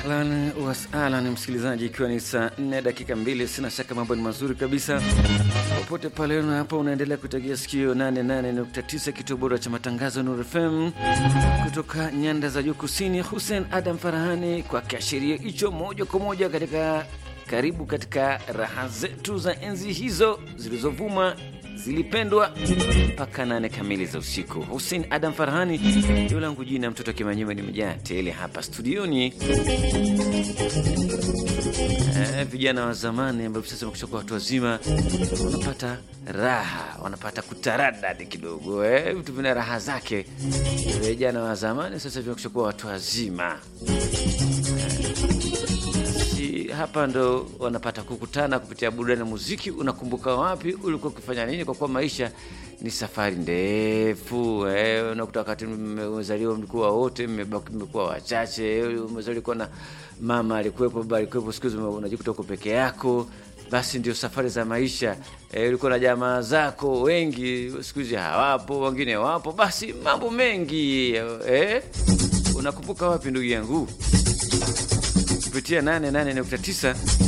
Ahlan wasahlan, msikilizaji, ikiwa ni saa 4 dakika mbili, sina shaka mambo ni mazuri kabisa popote pale na hapa unaendelea kutegea sikio 88.9 kituo bora cha matangazo Nuru FM kutoka nyanda za juu kusini. Hussein Adam Farahani kwa kiashiria hicho, moja kwa moja katika karibu katika raha zetu za enzi hizo zilizovuma zilipendwa mpaka nane kamili za usiku. Hussein Adam Farhani ndio langu jina, mtoto Kimanyema, nimejaa tele hapa studioni. Eh, vijana wa zamani ambao sasa wamekwisha watu wazima wanapata raha, wanapata kutaradadi kidogo, eh, vitu vina raha zake. Vijana wa zamani sasa vimekwisha kuwa watu wazima hapa ndo wanapata kukutana kupitia burudani na muziki. Unakumbuka wapi ulikuwa ukifanya nini? Kwa kuwa maisha ni safari ndefu eh, unakuta wakati mmezaliwa mlikuwa wote, mmebaki mmekuwa wachache. Umezaliwa na mama alikuwepo, baba alikuwepo, siku hizi unajikuta uko peke yako. Basi ndio safari za maisha eh, ulikuwa na jamaa zako wengi, siku hizi hawapo, wengine wapo. Basi mambo mengi eh, unakumbuka wapi ndugu yangu? kupitia 88.9